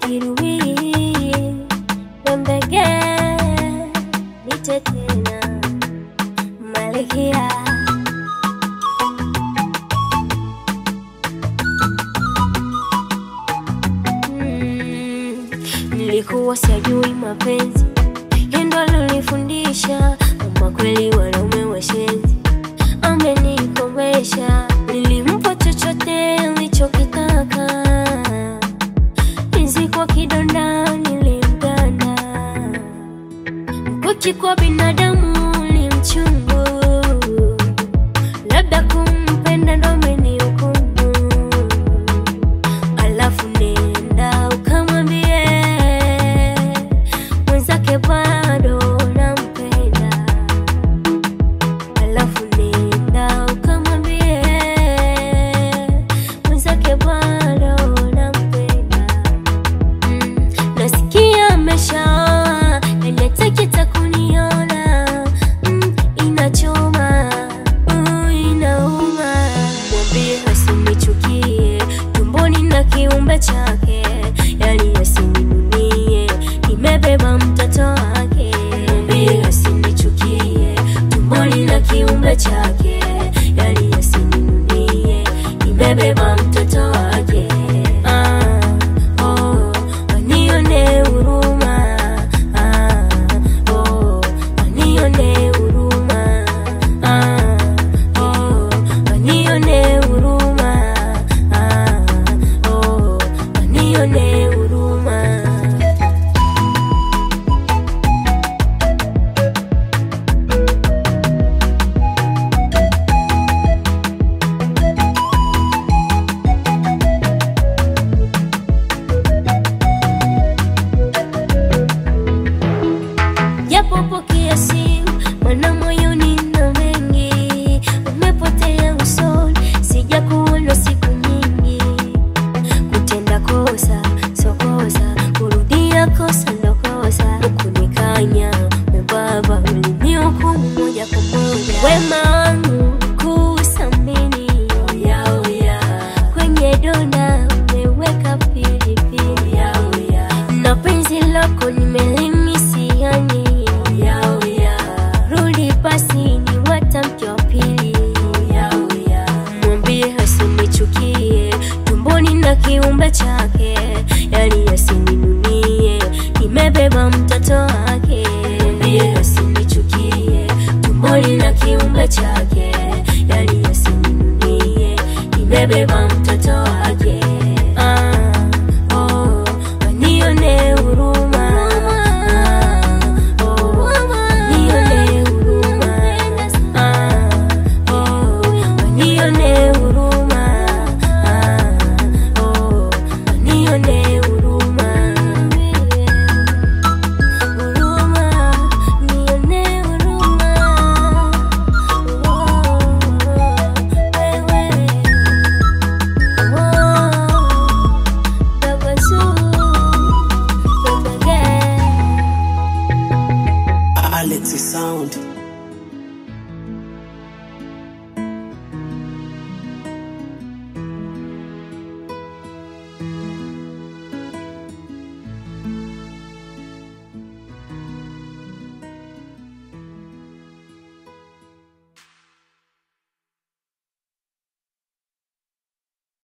kirui wembege nite tena malkia Mm, nilikuwa sijui mapenzi Yendo alonifundisha kama kweli wanaume washenzi, amenikomesha. Nilimpa chochote alichokitaka, hizi kwa kidonda nilimganda. Mkuki kwa binadamu ni mchungu, labda kumpenda ndo amenihukumu. Alafu nenda ukamwambie mwenzake bado nampenda. Alafu nenda ukamwambie mwenzake bado nampenda. Mm, nasikia ameshaoa anatakita kuniona. Mm, inachoma, uh, inauma. Mwambie asinichukie tumboni na kiumbe chake